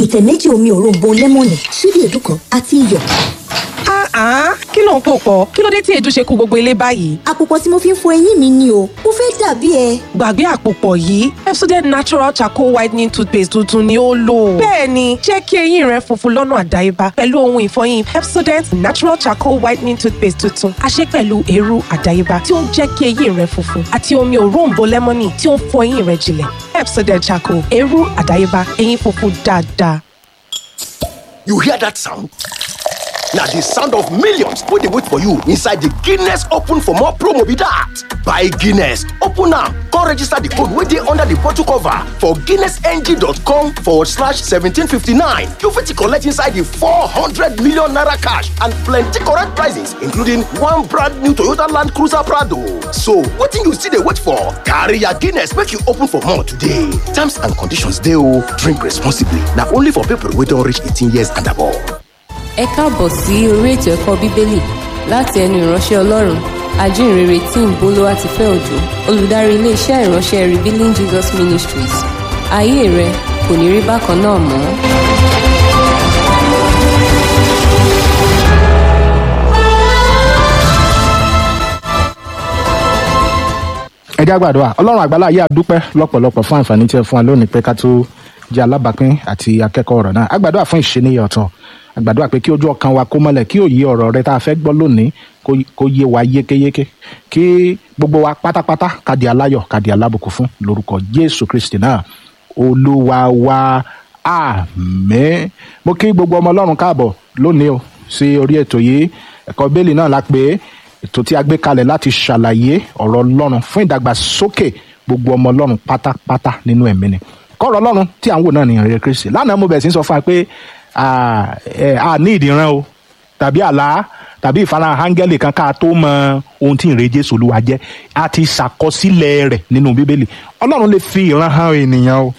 ìtẹ̀ méjì omi òróǹbó lẹ́mọ̀nì ṣíbí èédú kan àti iyọ̀. Ah, kí ló ń pò pọ̀? Kí ló dé tí èédú ṣe kú gbogbo ilé báyìí? àpòpọ̀ tí mo fi ń fọ eyín mi ni o mo fẹ́ dàbí ẹ. Gbàgbé àpòpọ̀ yìí, Pepsodent Natural Charcoal Whitening Toothpaste tuntun ni ó lò. Bẹ́ẹ̀ni, jẹ́ kí eyín rẹ funfun lọ́nà àdáyébá pẹ̀lú ohun ìfọyín Pepsodent Natural Charcoal Whitening Toothpaste tuntun. A ṣe pẹ̀lú eérú àdáyébá tí ó ń jẹ́ kí eyín rẹ funfun àti omi òróǹbó lẹ́mọ́nì tí ó ń fọ eyín rẹ jinlẹ̀. Pepsodent Charcoal, eérú àdáyébá, eyín funfun dáadáa. You hear that sound? Na the sound of millions wey dey wait for you inside the Guinness Open for More promo be that. Buy Guinness, open am, come register the code wey dey under the bottle cover for guinnessng.com forward slash 1759. You fit collect inside the 400 million naira cash and plenty correct prizes including one brand new Toyota Land Cruiser Prado. So wetin you still dey wait for? Carry your Guinness make you open for more today. Terms and conditions dey o. Drink responsibly. Na only for people wey don reach 18 years and above. ẹ káàbọ̀ sí orí ètò ẹ̀kọ́ bíbélì láti ẹnu ìránṣẹ́ ọlọ́run ajínrere tí ń bolo àti fẹ́ òjò olùdarí iléeṣẹ́ ìránṣẹ́ revealing jesus ministries ayé rẹ kò ní rí bákan náà mọ́. ẹ jẹ́ àgbàdo à ọlọ́run àgbàlá yìí àdúpẹ́ lọ́pọ̀lọpọ̀ fún àǹfààní tí ẹ fún wa lónìí pé ká tó jẹ́ alábàápín àti akẹ́kọ̀ọ́ ọ̀rọ̀ náà àgbàdo à fún ìṣẹ́niyàn ọ̀tọ̀ àgbàdo à pé kí ojú ọkàn wa kó mọ́lẹ̀ kí òye ọ̀rọ̀ rẹ tá a fẹ́ gbọ́ lónìí kó- kó yé wa yékéyéké kí gbogbo wa pátápátá ká di aláyọ̀ ká di alábùkún fún lórúkọ jésù kristi náà olúwa wa àmín mo kí gbogbo ọmọ ọlọ́run káàbọ̀ lónìí o sí orí ètò yìí ẹ̀kọ́ bẹ́ẹ̀lì náà la pé ètò tí a gbé kalẹ̀ láti ṣàlàyé ọ̀rọ̀ ọlọ́run fún ìdàgbàsókè gbogbo ọmọ ọlọ́run pátápátá nínú ẹ̀mí ni kọ́rọ̀ ọlọ́run tí à ń wò náà nìyẹn rere kristi lánàá mo bẹ̀rẹ̀ sí í sọ fún wa pé à ẹ̀, a ní ìdíran o tàbí àlá tàbí ìfarahàn áńgẹ́lì kan ká tó mọ ohun tí ìrè jésù olúwa jẹ́ a ti ṣàkọsílẹ̀ rẹ̀ nínú bíbélì ọlọ́run lè fi ìran hàn ènìyàn o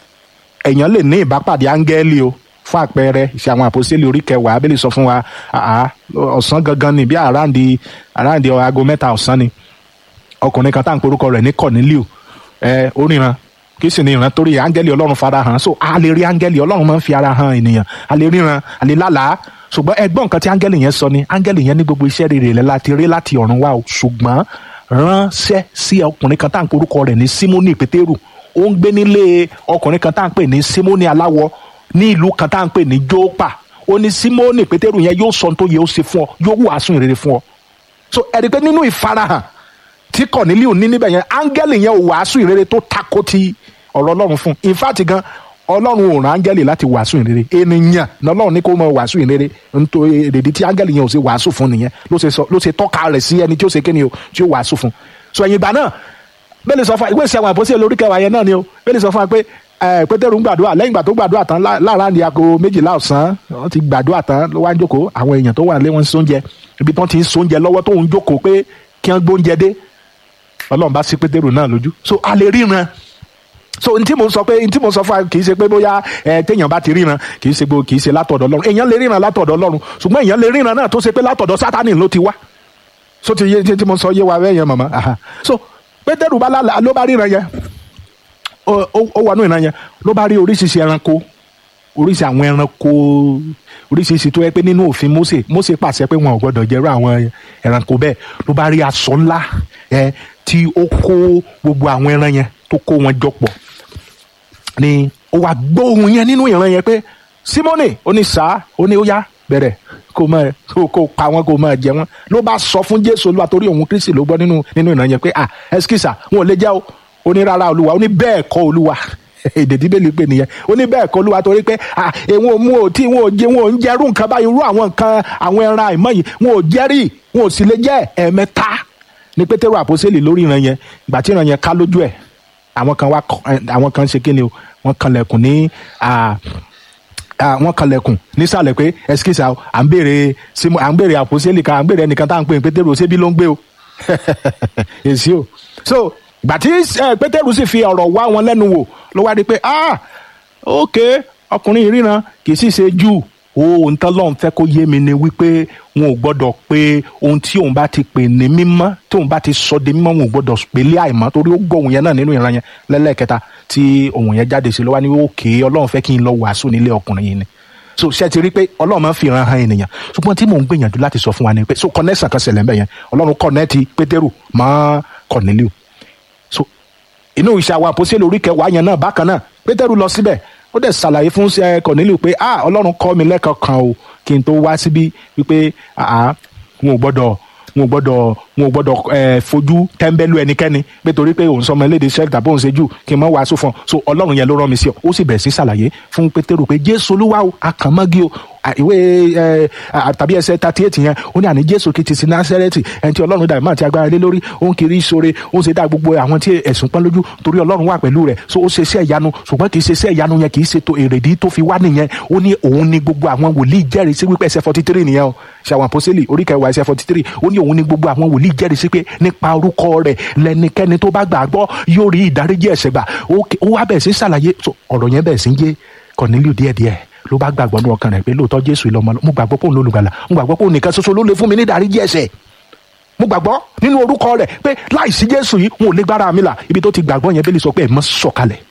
èèyàn lè ní ìbápàdé áńgẹ́lì o fún àpẹẹrẹ ìṣe àwọn àpòsílẹ̀ orí kẹwàá abẹ́lẹ̀ sọ fún wa àá ọ̀sán gangan ni bí àráǹdì àráǹdì aago mẹ́ta ọ̀sán ni ọkùnrin kan tá à ń porúkọ rẹ̀ ní cornelio ẹ oríran kì í sì ní ìran torí áńgẹ́lì ọlọ́run fara hàn so a lè rí áńgẹ́lì ọlọ́run máa ń fi ara hàn ènìyàn a lè ríran a lè lálàá ṣùgbọ́n ẹgbọ́n nǹkan tí áńgẹ́lì yẹn sọ ni áńgẹ́lì yẹn ní gbogbo iṣẹ́ rere rẹ̀ láti rí láti ọ̀run wá o ṣùgbọ́n ránṣẹ́ sí ọkùnrin kan tá à ń porúkọ rẹ̀ ní simoni pétérù ó ń gbé nílé ọkùnrin kan tá à ń pè ní simoni aláwọ ní ìlú kan tá à ń pè ní jópa ó ní simoni pétérù yẹn yóò sọ ohun tó yẹ ó ṣe fún ọ yóò wàásù ìrere fún ọ so ẹ̀rí pé nínú ìfarahàn tí Cornelius ní níbẹ̀ yẹn áńgẹ́lì yẹn ò wàásù ìrere tó tako ti ọ̀rọ̀ ọlọ́run fún in fact gan ọlọ́run ò rán áńgẹ́lì láti wàásù ìrere ènìyàn lọ́lọ́run ní kó mọ wàásù ìrere nítorí èrèdí tí áńgẹ́lì yẹn ò ṣe wàásù fún nìyẹn ló ṣe sọ- ló ṣe tọ́ka rẹ̀ sí ẹni tí ó ṣe kíni o tí ó wàásù fún so ẹ̀yìn ìgbà náà bẹ́ẹ̀ ni sọ fún wa ìwé ìṣẹ́ àwọn àpòsí lórí kẹwàá yẹn náà ni o bẹ́ẹ̀ ni sọ fún wa pé ẹ, pétérù ń gbàdúrà lẹ́yìn ìgbà tó gbàdúrà tán lá- láàárọ̀ ní aago méjìlá ọ̀sán wọ́n ti gbàdúrà tán ló wá ń jókòó àwọn èèyàn tó wà lé wọn ń sóúnjẹ ibi tí wọ́n ti ń sóúnjẹ lọ́wọ́ tó ń jókòó pé kí wọ́n gbóúnjẹ dé ọlọ́run bá sí pétérù náà lójú so a lè ríran so n tí mo sọ pé n tí mo sọ fún wa kì í ṣe pé bóyá ẹ téèyàn bá ti ríran kì í ṣe gbó kì í ṣe látọ̀dọ̀ ọlọ́run èèyàn lè ríran látọ̀dọ̀ ọlọ́run ṣùgbọ́n èèyàn lè ríran náà tó ṣe pé látọ̀dọ̀ sátánì ló ti wá so ti yé tí mo sọ yé wa bẹ́ẹ̀ yẹn màmá aha. so pétérù bá lálàá ló bá ríran yẹn ó ó- ó wọnú ìran yẹn ló bá rí oríṣiríṣi ẹranko oríṣi àwọn ẹranko oríṣiríṣi tó yẹ pé nínú òfin Mósè Mósè pàṣẹ pé wọn ò gbọdọ̀ jẹrú àwọn ẹranko bẹ́ẹ̀ ló bá rí aṣọ ńlá ẹ tí ó kó gbogbo àwọn ẹran yẹn tó kó wọn jọ pọ̀ ni ó wá gbóhùn yẹn nínú ìran yẹn pé Símónì ó ní sá ó ní ó yá bẹ̀rẹ̀ kó máa kó kó pa wọn kó máa jẹ wọn ló bá sọ fún Jésù Olúwa torí òun Kristi ló gbọ́ nínú nínú ìran yẹn pé ah ẹsikísà wọn ò lè jẹ́ o ó ní rárá Olúwa ó ní bẹ́ẹ̀ kọ́ Olúwa èdè bíbélì pé nìyẹn ó ní bẹ́ẹ̀ kọ́ Olúwa torí pé ah èwọn ò mú o tí wọn ò jẹ wọn ò ń jẹrú nǹkan báyìí irú àwọn nǹkan àwọn ẹran àìmọ́ yìí wọn ò jẹ́rìí wọn ò sì lè jẹ́ ẹ̀ẹ̀mẹ́ta ní pétérù àpòsílẹ̀ lórí ìran yẹn ìgbà tí ìran yẹn ká lójú ẹ̀ àwọn kan wá kọ- ẹ, àwọn kan ṣe kí ni o wọ́n kanlẹ̀kùn ní à, à, wọ́n kanlẹ̀kùn nísàlẹ̀ pé ẹsikísà o à ń béèrè símú à ń béèrè àpòsílẹ̀ kan à ń béèrè ẹnìkan tá à ń pè ní pétérù ṣébí ló ń gbé o èsì o so ìgbà tí ẹ, pétérù sì fi ọ̀rọ̀ wá wọn lẹ́nu wò ló wá rí i pé ah ok ọkùnrin yìí ríran kì í sì ṣe jù ohun tán lọ́n fẹ́ kó yé mi ni wípé wọn ò gbọ́dọ̀ pé ohun tí òun bá ti pè ní mímọ́ tí òun bá ti sọ di mímọ́ wọn ò gbọ́dọ̀ pè lé àìmọ́ torí ó gbọ́ òun yẹn náà nínú ìran yẹn lẹ́lẹ́kẹta tí ohun yẹn jáde sí ló wá ní òkè ọlọ́run fẹ́ kí n lọ wàásù nílé ọkùnrin yìí ni so ṣe ti rí pé ọlọ́run máa ń fi ìran han ènìyàn ṣùgbọ́n tí mò ń gbìyànjú láti sọ fún wa ni pé so connection kan ṣẹlẹ̀ ń bẹ̀ yẹn ọlọ́run kọ̀nẹ́ẹ̀tì pétérù mọ́ Cornelius so inú iṣẹ́ àwọn àpòsílẹ̀ orí kẹwàá yẹn náà bákan náà pétérù lọ síbẹ̀ ó dẹ̀ ṣàlàyé fún ṣe Cornelius pé ah ọlọ́run kọ́ mi lẹ́kọ̀ọ́ kan o kí n tó wá síbí wípé ah wọn ò gbọ́dọ̀ wọn ò gbọ́dọ̀ wọn ò gbọ́dọ̀ ẹ fojú tẹ́ńbẹ́lú ẹnikẹ́ni pé torí pé òun sọmọ eléde sẹ́ẹ̀tì tàbí òun ṣe jù kí n mọ̀ wàásù fún ọ so ọlọ́run yẹn ló rán mi sí ọ ó sì bẹ̀rẹ̀ sí ṣàlàyé fún pétérù pé jésù olúwa o àkànmọ́gí o à, ìwé ẹ à, tàbí ẹsẹ̀ thirty eight yẹn ó ní àní jésù kìí ti sí násẹ́rẹ́tì ẹni tí ọlọ́run dàbí máa ti agbára lé lórí ó ń kiri ìṣòre ó ń ṣe dá gbogbo àwọn tí ẹ̀sùn pọ́n lójú torí ọlọ́run wà pẹ̀lú rẹ̀ so ó ṣe iṣẹ́ ìyanu ṣùgbọ́n kìí ṣe iṣẹ́ ìyanu yẹn kìí ṣe tó èrèdí tó fi wá nìyẹn ó ní òun ní gbogbo àwọn wòlíì jẹ́rìí sí wípé ẹsẹ̀ forty three nìyẹn o ṣe àwọn àpọ́sítélì orí kẹwàá ẹsẹ̀ forty three ó ní òun ní gbogbo àwọn wòlíì jẹ́rìí sí pé nípa orúkọ rẹ̀ lẹ́nikẹ́ni tó bá gbàgbọ́ yóò rí ìdáríjì ẹ̀ṣẹ̀ gbà ó wá bẹ̀rẹ̀ sí ṣàlàyé so ọ̀rọ̀ yẹn bẹ̀rẹ̀ sí ń yé Cornelius díẹ̀díẹ̀ ló bá gbàgbọ́ ní ọkàn rẹ̀ pé lóòótọ́ Jésù ìlọmọ mo gbàgbọ́ pé òun lólùgbàlà mo gbàgbọ́ pé òun nìkan ṣoṣo ló lè fún mi ní ìdáríjì ẹ̀ṣẹ̀ mo gbàgbọ́ nínú orúkọ rẹ̀ pé láìsí Jésù yìí wọn ò lè gbára mi là ibi tó ti gbàgbọ́ yẹn bẹ́ẹ̀ sọ pé ẹ̀ mọ́ sọ̀kalẹ̀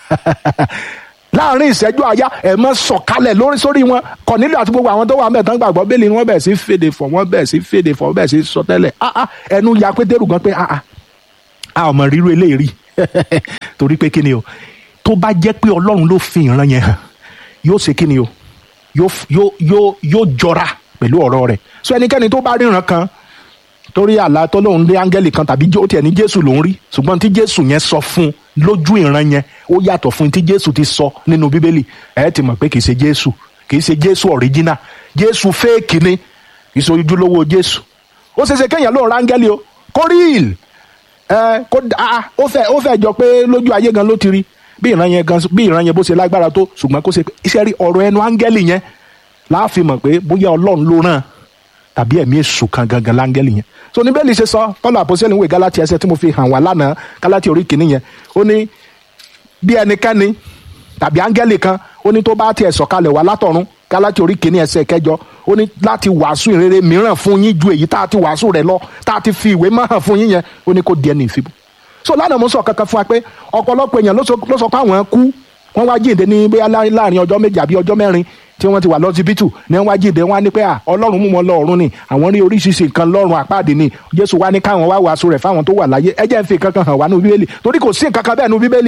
láàrin ìṣẹ́jú àyá ẹ̀ mọ́ sọ̀kalẹ̀ lórí sórí wọn Cornelius àti gbogbo àwọn tó wà mẹ́tàn gbàgbọ́ bẹ́ẹ̀ ni wọ́n bẹ̀ sí fèdè fọ̀ wọ́n bẹ̀ sí fèdè fọ̀ wọ́n bẹ̀ sí sọtẹ́lẹ̀ ah ah ẹnu ya Pétérù gan pé ah ah a ò mọ̀ ríru eléyìí rí torí pé kí ni o tó bá jẹ́ pé Ọlọ́run ló fi ìran yẹn hàn yóò ṣe kí ni o yóò yóò yóò yóò jọra pẹ̀lú ọ̀rọ̀ rẹ̀ so ẹnikẹ́ni tó bá ríran kan torí àlá tó lóun dé áńgẹ́lì kan tàbí ó tiẹ̀ ní jésù lòún rí ṣùgbọ́n tí jésù yẹn sọ fún un lójú ìran yẹn ó yàtọ̀ fún tí jésù ti sọ nínú bíbélì ẹ ti mọ̀ pé kì í ṣe jésù kì í ṣe jésù ọ̀ríjínà jésù fẹ́ẹ̀kì ni kì í ṣe ojúlówó jésù ó ṣe ṣe kéèyàn lóun ráńgẹ́lì o kó ríìl ẹ kó a ó fẹ́ ó fẹ́ jọ pé lójú ayé gan ló ti rí bí ìran yẹn gan bí ìran yẹn bó ṣe lágbára tó ṣùgbọ́n kó ṣe iṣẹ́ rí ọ̀rọ̀ ẹnu áńgẹ́lì yẹn láàfin mọ̀ pé bóyá ọlọ́run ló ràn tàbí ẹ̀mí èṣù kan gangan láńgẹ́lì yẹn so ní bẹ́ẹ̀ lè ṣe sọ Pọ́ọ̀lù àpòsílẹ̀ ìwé Gálátíà ẹsẹ̀ tí mo fi hàn wá lánàá Gálátíà orí kìíní yẹn ó ní bí ẹnikẹ́ni tàbí áńgẹ́lì kan ó ní tó bá tiẹ̀ sọ̀kalẹ̀ wá látọ̀run Gálátíà orí kìíní ẹsẹ̀ kẹjọ ó ní láti wàásù ìrere mìíràn fún yín ju èyí tá a ti wàásù rẹ̀ lọ tá a ti fi ìwé mọ́ hàn fún yín yẹn ó ní kó di ẹni ìfibú so lánàá mo sọ kankan fún wa pé ọ̀pọ̀lọpọ̀ èèyàn ló sọ pé àwọn kú wọ́n wá jíǹde ní bóyá láàrin ọjọ́ méjì àbí ọjọ́ mẹ́rin tí wọ́n ti wà lọ́sibítù ní wọ́n wá jíǹde wọ́n á ní pé à ọlọ́run mú wọn lọ ọ̀run ni àwọn rí oríṣiríṣi nǹkan lọ́run àpáàdé ni jésù wá ní káwọn wá wàásù rẹ̀ fáwọn tó wà láyé ẹ jẹ́ ń fi kankan hàn wá nínú bíbélì torí kò sí nǹkan kan bẹ́ẹ̀ nínú bíbélì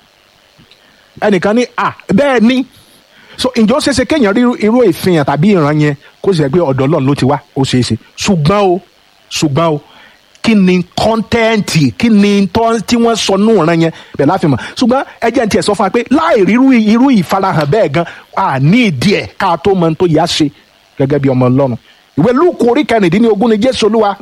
ẹnìkan ní à bẹ́ẹ̀ ni so ǹjọ́ ṣeéṣe kéèyàn rí irú ìfihàn tàbí ìran yẹn kó sì rẹ̀ pé ọ̀dọ̀ ọlọ́run ló ti wá ó ṣeéṣe ṣùgbọ́n o ṣùgbọ́n o kí ni kọ́ńtẹ́ǹtì kí ni tí wọ́n sọ nù ọ̀ràn yẹn bẹ́ẹ̀ láfi mọ̀ ṣùgbọ́n ẹ jẹ́ n tiẹ̀ sọ fún wa pé láì rí irú ìfarahàn bẹ́ẹ̀ gan a ní ìdí ẹ̀ ká tó mọ tó yá ṣe gẹ́gẹ́ bí ọmọ ọlọ́run ìwé lúùkù orí kẹrìndínlógún ni jésù olúwa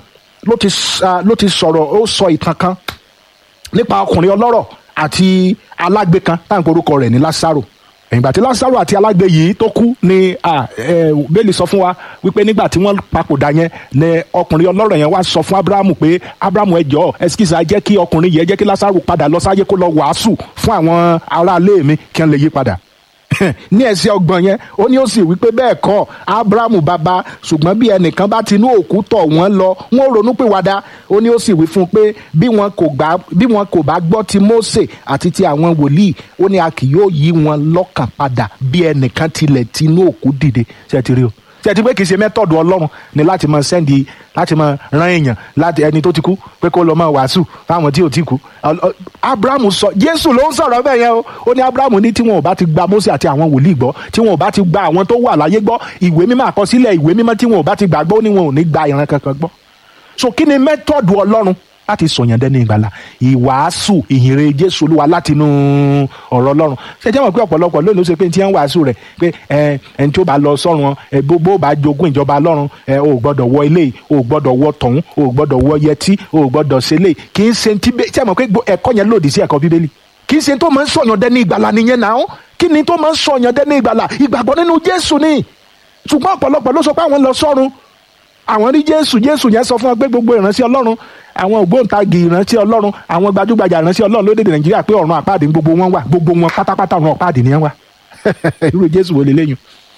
ló ti sọ̀rọ̀ ó sọ ìtàn kan nípa ọkùnrin ọlọ́rọ̀ àti alágbe kan táwọn orúkọ rẹ̀ ní lásàrò ìgbà tí lásàrò àti alágbe yìí tó kú ni bẹ́ẹ̀lì sọ fún wa wípé nígbà tí wọ́n papòdà yẹn ni ọkùnrin ọlọ́rọ̀ yẹn wá sọ fún abrahamu pé abrahamu ẹ jọ̀ọ́ ẹsikísà jẹ́ kí ọkùnrin yẹn jẹ́ kí lásàrò padà lọ sáyé kó lọ wàásù fún àwọn aráalé mi kí wọ́n lè yí padà ní ẹsẹ̀ ọgbọ̀n yẹn ó ní ó sì wípé bẹ́ẹ̀ kọ́ abrahamu bàbá ṣùgbọ́n bí ẹnìkan bá tinú òkú tọ̀ wọ́n lọ wọ́n ronú pìwàdà ó ní ó sì wí fún un pé bí wọn kò gbà bí wọn kò bá gbọ́ ti Mósè àti ti àwọn wòlíì ó ní a kì yóò yí wọn lọ́kàn padà bí ẹnìkan tilẹ̀ tinú òkú dìde ṣe ti rí o ṣe ti pé kì í ṣe mẹ́tọ̀dù ọlọ́run ni láti máa sẹ́ndì láti máa rán èèyàn láti ẹni tó ti kú pé kó lọ máa wàásù fáwọn tí ò ti kú abrahamu sọ jésù ló ń sọ̀rọ̀ bẹ́ẹ̀ yẹn o ó ní abrahamu ní tí wọn ò bá ti gba mósè àti àwọn wòlíì gbọ́ tí wọn ò bá ti gba àwọn tó wà láyé gbọ́ ìwé mímọ́ àkọsílẹ̀ ìwé mímọ́ tí wọn ò bá ti gbà gbọ́ ó ní wọn ò ní gba ìran kankan gbọ́ so kí ni mẹ́tọ̀dù ọlọ́run láti sọ̀yàn dẹ́ni ìgbàlà ìwàásù ìhìnrere jésù olúwa láti inú ọ̀rọ̀ ọlọ́run ṣe jẹ́ mọ̀ pé ọ̀pọ̀lọpọ̀ lónìí ó ṣe pé tí wọ́n wàásù rẹ̀ pé ẹ ẹni tí ó bá lọ sọ́run ẹ bó bó bá jogún ìjọba ọlọ́run ẹ o gbọ́dọ̀ wọ ilé o gbọ́dọ̀ wọ tọ̀hún o gbọ́dọ̀ wọ yẹtí o gbọ́dọ̀ ṣe lé kì í ṣe tí ṣe mọ̀ pé ẹ̀kọ́ yẹn lòdì sí ẹ̀kọ́ bíbélì kì í ṣe tó máa ń sọ̀yàn dẹ́ni ìgbàlà nìyẹn náà kí ni tó máa ń sọ̀yàn dẹ́ni ìgbàlà ìgbàgbọ́ nínú jésù ni ṣùgbọ́n ọ̀pọ̀lọpọ̀ ló sọ pé àwọn lọ sọ́run àwọn rí jésù jésù yẹn sọ fún wọn pé gbogbo ìránṣẹ́ ọlọ́run àwọn ògbóǹtagì ìránṣẹ́ ọlọ́run àwọn gbajúgbajà ìránṣẹ́ ọlọ́run lórílẹ̀ nàìjíríà pé ọ̀run àpáàdé ní gbogbo wọn wà gbogbo wọn pátápátá ọ̀run àpáàdé ni wọn wà irú jésù wo lélẹ́yìn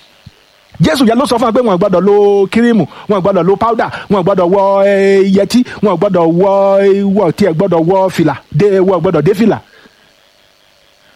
jésù yẹn ló sọ fún wọn pé wọn gbọ́dọ̀ lo kírímù wọn gbọ́dọ̀ lo powder wọn gbọ́dọ̀ wọ yẹtí wọn gbọ́dọ̀ wọ wọ tiẹ̀ gbọ́dọ̀ wọ fìlà dé wọn gbọ́dọ̀ dé fìlà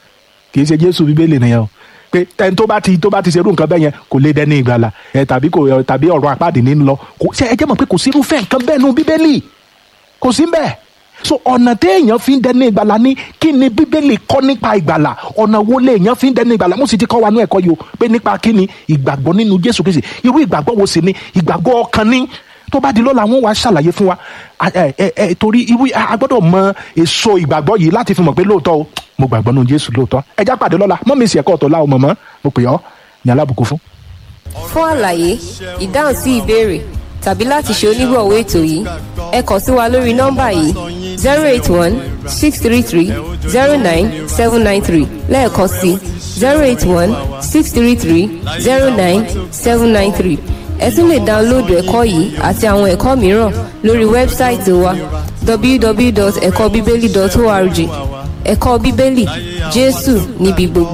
kì í ṣe jésù bíbélì nìyẹn o pé ẹni tó bá ti tó bá ti ṣerú nǹkan bẹ́ẹ̀ yẹn kò lè dẹni ìgbàlà ẹ tàbí kò tàbí ọ̀rọ̀ apáàdì ní lọ kò ṣe ẹ jẹ́ mọ̀ pé kò sí irúfẹ́ nǹkan bẹ́ẹ̀ nu bíbélì kò sí bẹ́ẹ̀ so ọ̀nà téèyàn fi ń dẹni ìgbàlà ní kí ni bíbélì kọ́ nípa ìgbàlà ọ̀nà wo léèyàn fi ń dẹni ìgbàlà mo sì ti kọ́ wa ní ẹ̀kọ́ yìí o pé nípa kí ni ìgbàgbọ́ nínú jésù kristi irú ìgbàgbọ́ wo sì ni ìgbàgbọ́ ọkàn ní tó bá di lọ́la wọn wá ṣàlàyé fún wa ẹ ẹ ẹ torí irú a gbọ́dọ̀ mọ èso ìgbàgbọ́ yìí láti fi mọ̀ pé lóòótọ́ o mo gbàgbọ́ nínú jésù lóòótọ́ ẹ já pàdé lọ́la mọ́ mi sì ẹ̀kọ́ ọ̀tọ̀ láwọn mọ̀mọ́ mo pè ọ́ ní alábùkún fún. fún àlàyé ìdáhùn sí ìbéèrè tàbí láti ṣe onígbọ̀wọ́ ètò yìí ẹ kàn sí wa lórí nọ́mbà yìí zero eight one six three three zero nine seven nine three lẹ́ẹ̀kan sí zero eight one six three three zero nine seven nine three ẹ tún lè dáńlóòdù ẹ̀kọ́ yìí àti àwọn ẹ̀kọ́ mìíràn lórí wẹ́bsáìtì wa www.ẹ̀kọ́bíbélì.org ẹ̀kọ́ bíbélì jésù níbi gbogbo.